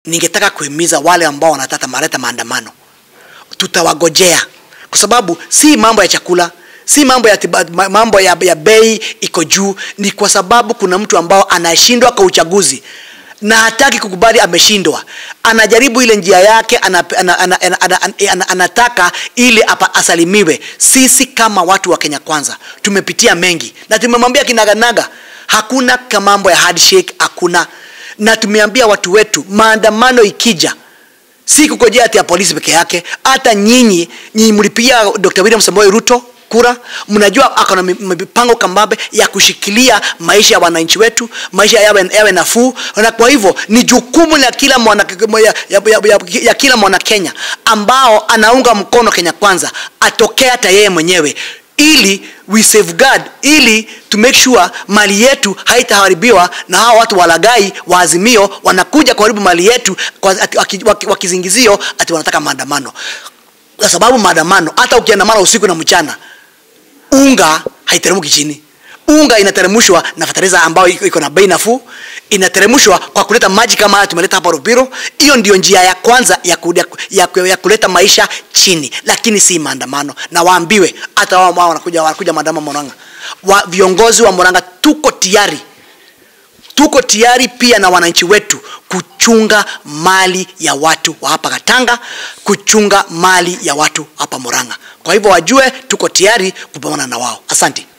ningetaka kuhimiza wale ambao wanataka maleta maandamano tutawagojea kwa sababu si mambo ya chakula si mambo ya, tiba, ma- mambo ya, ya bei iko juu ni kwa sababu kuna mtu ambao anashindwa kwa uchaguzi na hataki kukubali ameshindwa anajaribu ile njia yake ana, ana, ana, ana, ana, ana, ana, anataka ili apa, asalimiwe sisi kama watu wa kenya kwanza tumepitia mengi na tumemwambia kinaganaga hakuna ka mambo ya handshake hakuna na tumeambia watu wetu maandamano ikija si kukojea ati ya polisi peke yake hata nyinyi nyinyi mlipigia dr william samoei ruto kura mnajua ako na mi- mipango kambambe ya kushikilia maisha ya wananchi wetu maisha yawe, yawe nafuu na kwa hivyo ni jukumu la kila mwana, ya, ya, ya, ya, ya kila mwana kenya ambao anaunga mkono kenya kwanza atokee hata yeye mwenyewe ili we safeguard ili to make sure mali yetu haitaharibiwa na hawa watu walagai wa azimio wanakuja kuharibu mali yetu kwa, ati, waki, waki, wakizingizio ati wanataka maandamano kwa sababu maandamano hata ukiandamana usiku na mchana unga haiteremki chini unga inateremshwa na fertilizer ambayo iko iko na bei nafuu inateremshwa kwa kuleta maji kama haya tumeleta hapa Rubiro. Hiyo ndio njia ya kwanza ya, ku, ya, ya, ya kuleta maisha chini, lakini si maandamano. Na waambiwe hata wao ambao wanakuja wanakuja maandamano Murang'a, wa, viongozi wa Murang'a tuko tayari tuko tayari pia na wananchi wetu kuchunga mali ya watu wa hapa Katanga, kuchunga mali ya watu hapa Murang'a. Kwa hivyo wajue tuko tayari kupambana na wao. Asante.